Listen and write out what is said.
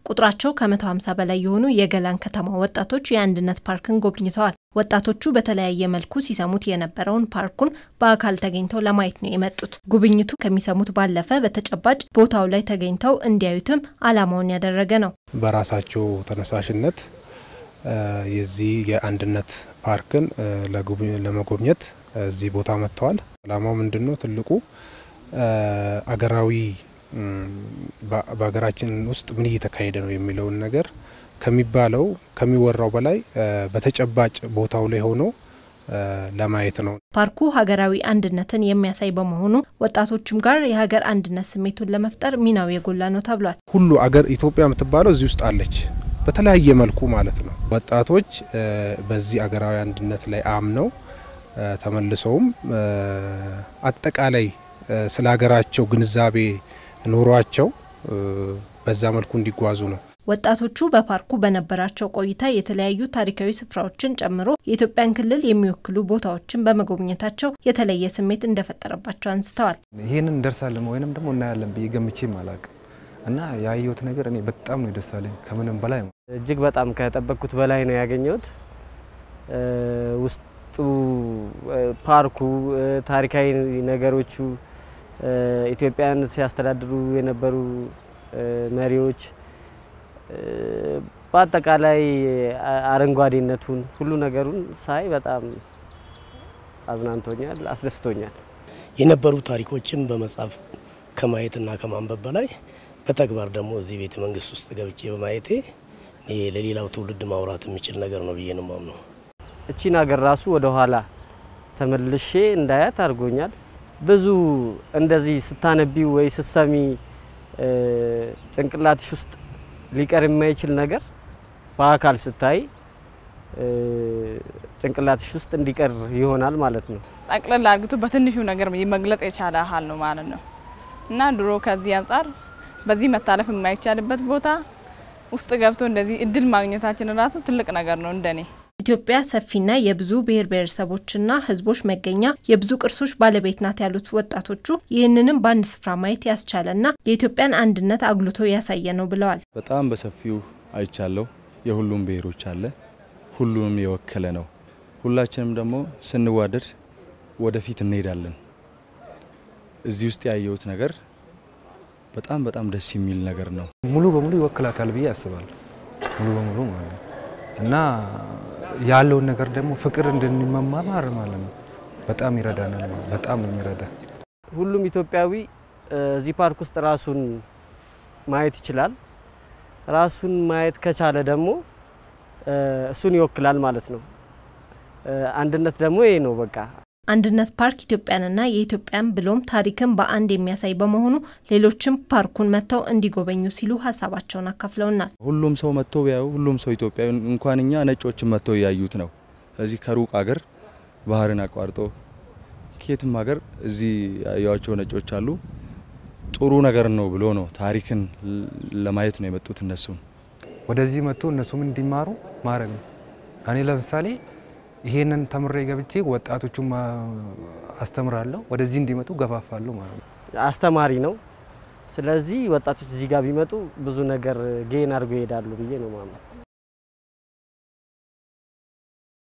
ቁጥራቸው ከ150 በላይ የሆኑ የገላን ከተማ ወጣቶች የአንድነት ፓርክን ጎብኝተዋል። ወጣቶቹ በተለያየ መልኩ ሲሰሙት የነበረውን ፓርኩን በአካል ተገኝተው ለማየት ነው የመጡት። ጉብኝቱ ከሚሰሙት ባለፈ በተጨባጭ ቦታው ላይ ተገኝተው እንዲያዩትም ዓላማውን ያደረገ ነው። በራሳቸው ተነሳሽነት የዚህ የአንድነት ፓርክን ለመጎብኘት እዚህ ቦታ መጥተዋል። ዓላማው ምንድን ነው? ትልቁ አገራዊ በሀገራችን ውስጥ ምን እየተካሄደ ነው የሚለውን ነገር ከሚባለው ከሚወራው በላይ በተጨባጭ ቦታው ላይ ሆኖ ለማየት ነው። ፓርኩ ሀገራዊ አንድነትን የሚያሳይ በመሆኑ ወጣቶችም ጋር የሀገር አንድነት ስሜቱን ለመፍጠር ሚናው የጎላ ነው ተብሏል። ሁሉ አገር ኢትዮጵያ የምትባለው እዚህ ውስጥ አለች፣ በተለያየ መልኩ ማለት ነው። ወጣቶች በዚህ አገራዊ አንድነት ላይ አምነው ተመልሰውም አጠቃላይ ስለ ሀገራቸው ግንዛቤ ኑሯቸው በዛ መልኩ እንዲጓዙ ነው። ወጣቶቹ በፓርኩ በነበራቸው ቆይታ የተለያዩ ታሪካዊ ስፍራዎችን ጨምሮ የኢትዮጵያን ክልል የሚወክሉ ቦታዎችን በመጎብኘታቸው የተለየ ስሜት እንደፈጠረባቸው አንስተዋል። ይህንን እንደርሳለን ወይንም ደግሞ እናያለን ብዬ ገምቼም አላቅም እና ያየሁት ነገር እኔ በጣም ነው ደሳለኝ ከምንም በላይ እጅግ በጣም ከጠበቅኩት በላይ ነው ያገኘሁት። ውስጡ ፓርኩ፣ ታሪካዊ ነገሮቹ፣ ኢትዮጵያን ሲያስተዳድሩ የነበሩ መሪዎች በአጠቃላይ አረንጓዴነቱን ሁሉ ነገሩን ሳይ በጣም አዝናንቶኛል፣ አስደስቶኛል። የነበሩ ታሪኮችን በመጻፍ ከማየትና ከማንበብ በላይ በተግባር ደግሞ እዚህ ቤተ መንግስት ውስጥ ገብቼ በማየቴ እኔ ለሌላው ትውልድ ማውራት የሚችል ነገር ነው ብዬ ነው ማምነው። እቺን ሀገር ራሱ ወደ ኋላ ተመልሼ እንዳያት አድርጎኛል። ብዙ እንደዚህ ስታነቢው ወይ ስትሰሚ ጭንቅላትሽ ውስጥ ሊቀር የማይችል ነገር በአካል ስታይ ጭንቅላትሽ ውስጥ እንዲቀር ይሆናል ማለት ነው። ጠቅለል አርግቶ በትንሹ ነገር መግለጽ የቻለ ያህል ነው ማለት ነው እና ድሮ ከዚህ አንጻር በዚህ መታለፍ የማይቻልበት ቦታ ውስጥ ገብቶ እንደዚህ እድል ማግኘታችን ራሱ ትልቅ ነገር ነው እንደኔ። ኢትዮጵያ ሰፊና የብዙ ብሔር ብሔረሰቦችና ሕዝቦች መገኛ የብዙ ቅርሶች ባለቤት ናት ያሉት ወጣቶቹ ይህንንም በአንድ ስፍራ ማየት ያስቻለና የኢትዮጵያን አንድነት አጉልቶ ያሳየ ነው ብለዋል። በጣም በሰፊው አይቻለሁ። የሁሉም ብሔሮች አለ፣ ሁሉንም የወከለ ነው። ሁላችንም ደግሞ ስንዋደድ ወደፊት እንሄዳለን። እዚህ ውስጥ ያየሁት ነገር በጣም በጣም ደስ የሚል ነገር ነው። ሙሉ በሙሉ ይወክላታል ብዬ አስባለሁ። ሙሉ በሙሉ ማለት ነው እና ያለውን ነገር ደግሞ ፍቅር እንድንመማማር ማለት ነው። በጣም ይረዳናል። በጣም ነው የሚረዳ። ሁሉም ኢትዮጵያዊ እዚህ ፓርክ ውስጥ ራሱን ማየት ይችላል። ራሱን ማየት ከቻለ ደግሞ እሱን ይወክላል ማለት ነው። አንድነት ደግሞ ይሄ ነው በቃ። አንድነት ፓርክ ኢትዮጵያንና የኢትዮጵያን ብሎም ታሪክን በአንድ የሚያሳይ በመሆኑ ሌሎችም ፓርኩን መጥተው እንዲጎበኙ ሲሉ ሀሳባቸውን አካፍለውናል። ሁሉም ሰው መጥቶ ቢያዩ ሁሉም ሰው ኢትዮጵያዊ እንኳን እኛ ነጮችን መጥተው እያዩት ነው። እዚህ ከሩቅ አገር ባህርን አቋርጦ ከየትም ሀገር እዚህ ያዩዋቸው ነጮች አሉ። ጥሩ ነገር ነው ብሎ ነው ታሪክን ለማየት ነው የመጡት። እነሱም ወደዚህ መጥቶ እነሱም እንዲማሩ ማድረግ ነው። እኔ ለምሳሌ ይሄንን ተምሬ ገብቼ ወጣቶቹም አስተምራለሁ፣ ወደዚህ እንዲመጡ ገፋፋለሁ ማለት ነው። አስተማሪ ነው። ስለዚህ ወጣቶች እዚህ ጋር ቢመጡ ብዙ ነገር ጌን አድርገው ይሄዳሉ ብዬ ነው ማምነው።